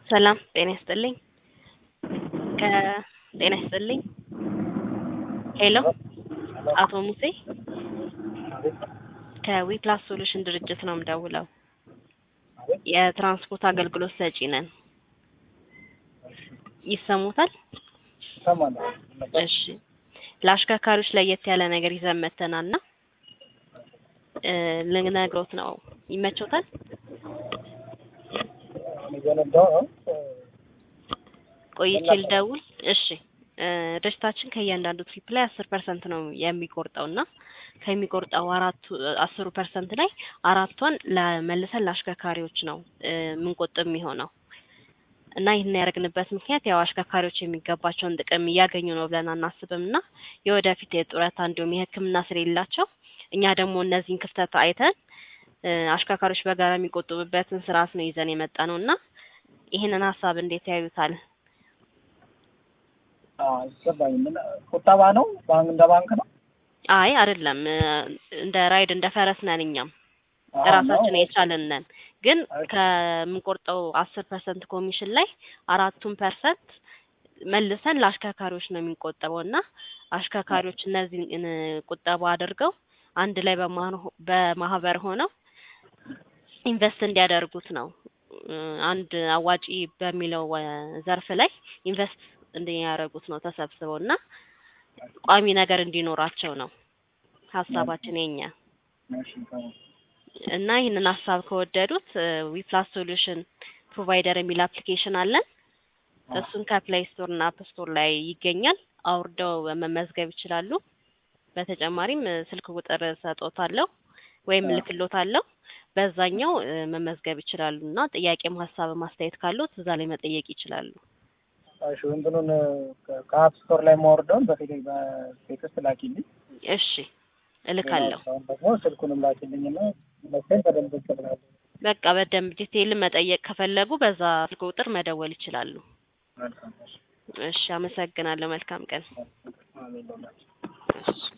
ሰላም ጤና ይስጥልኝ። ከጤና ይስጥልኝ። ሄሎ አቶ ሙሴ ከዊፕላስ ሶሉሽን ድርጅት ነው የምደውለው። የትራንስፖርት አገልግሎት ሰጪ ነን። ይሰሙታል? እሰማለሁ። እሺ ለአሽከርካሪዎች ለየት ያለ ነገር ይዘን መተናል እና እ ልነግሮት ነው። ይመቾታል? እየነዳሁ ነው። ቆይቼ ልደውል። እሺ እ ድርጅታችን ከእያንዳንዱ ትሪፕ ላይ አስር ፐርሰንት ነው የሚቆርጠው እና ከሚቆርጠው አራቱ አስሩ ፐርሰንት ላይ አራቷን ለመልሰን ለአሽከርካሪዎች ነው እ የምንቆጥብ የሚሆነው እና ይህን ያደረግንበት ምክንያት ያው አሽከርካሪዎች የሚገባቸውን ጥቅም እያገኙ ነው ብለን አናስብም እና የወደፊት የጡረታ እንዲሁም የሕክምና ስለሌላቸው እኛ ደግሞ እነዚህን ክፍተት አይተን እ አሽከርካሪዎች በጋራ የሚቆጥቡበትን ስርዓት ነው ይዘን የመጣ ነው እና ይህንን ሀሳብ እንዴት ያዩታል? አዎ ይገባኝ። ምን ቁጠባ ነው? ባንክ እንደ ባንክ ነው? አይ አይደለም፣ እ እንደ ራይድ እንደ ፈረስ ነን እኛም አዎ፣ ራሳችን ነው። የቻልን ነን። ግን እሺ። ከምንቆርጠው አስር ፐርሰንት ኮሚሽን ላይ አራቱን ፐርሰንት መልሰን ለአሽከርካሪዎች ነው የሚቆጠበው እና አሽከርካሪዎች እነዚህን እ ቁጠባ አድርገው አንድ ላይ በማ- በማህበር ሆነው ኢንቨስት እንዲያደርጉት ነው እ አንድ አዋጪ በሚለው እ ዘርፍ ላይ ኢንቨስት እንዲያደርጉት ነው ተሰብስበው እና ቋሚ ነገር እንዲኖራቸው ነው ሀሳባችን የኛ እሺ፣ ጥሩ። እና ይህንን ሀሳብ ከወደዱት ዊፕላስ ሶሉሽን ፕሮቫይደር የሚል አፕሊኬሽን አለን። እሱን ከፕሌይ ስቶር እና አፕ ስቶር ላይ ይገኛል። አውርደው መመዝገብ ይችላሉ። በተጨማሪም እ ስልክ ቁጥር ሰጦታለሁ ወይም አዎ። ልክሎታለሁ። በዛኛው እ መመዝገብ ይችላሉ እና ጥያቄም ሀሳብ ማስተያየት ካሉት እዛ ላይ መጠየቅ ይችላሉ። እሺ፣ እንትኑን ከ- ከአፕ ስቶር ላይ ማወርደውን በቴሌ በቴክስት ላኪልኝ። እሺ እልካለሁ። አሁን ደግሞ ስልኩንም ላኪልኝ እና መሰለኝ በደንብ እቀበላለሁ። በቃ በደንብ ዲቴይል መጠየቅ ከፈለጉ በዛ ስልክ ቁጥር መደወል ይችላሉ። መልካም። እሺ፣ እሺ አመሰግናለሁ። መልካም ቀን። አሜን። ለሁላችን። እሺ